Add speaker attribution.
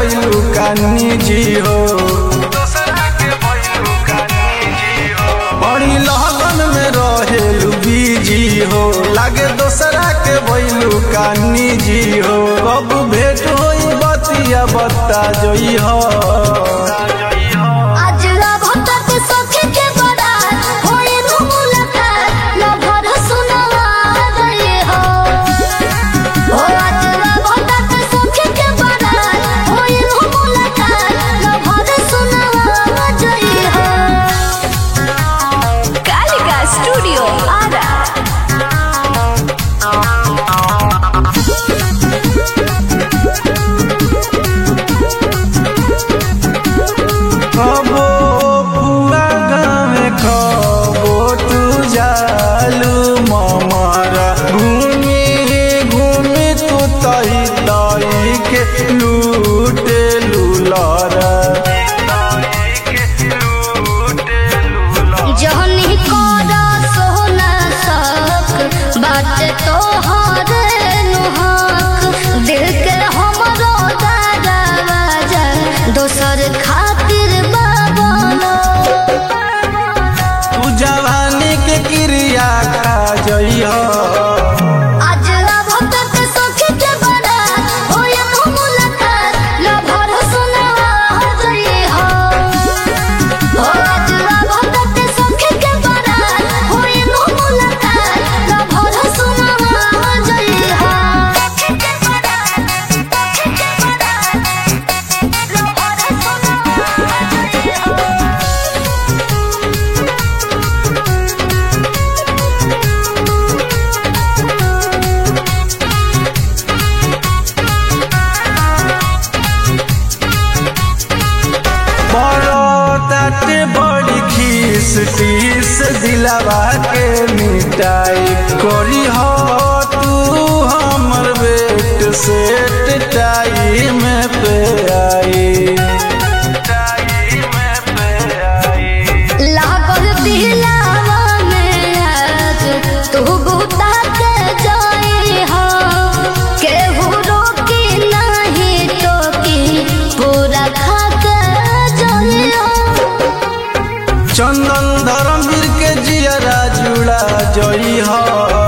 Speaker 1: भइलू कानी जी हो बड़ी लगन में रहेलू बीजी हो लागे दोसरा के भइलू कानी जी हो कब भेट होई बतिया बता जोई हो
Speaker 2: आज भक्त सखी के बड़ा होई नु मुलाकात न भर सुनवा गए हो ओ आज भक्त सखी के बड़ा होई नु मुलाकात न भर सुनवा गए हो
Speaker 3: कालिका स्टूडियो आरा
Speaker 1: कबो फुआ गावे कबो तू जालू ममारा घूमी घूमी तू तही तही के लूटे लूलारा
Speaker 2: जहनी कोरा सोना सक बात तो हरे नुहक दिल के हमरो दरवाजा दोसर खातिर बाबा
Speaker 1: तू जवानी के क्रिया खा जई हो
Speaker 2: आज भक्त सखी के बड़ा होय मुलाकात न भर सुनवा गई हो ओ आज भक्त सखी के बड़ा होय मुलाकात न भर सुनवा गई हो के बड़ा के बड़ा न भर सुनवा गई हो
Speaker 1: बड़ो ताटे बड़ी खीस टीस दिलावा के मिटाई करी हो तू हमर बेट सेट टाइम पे आई
Speaker 2: लागल दिलावा में आज तू बुता के जाई हो केहू रोकी नहीं टोकी पूरा खा के जाई हो
Speaker 1: चंदन धर्मवीर के जियरा जुड़ा जई हो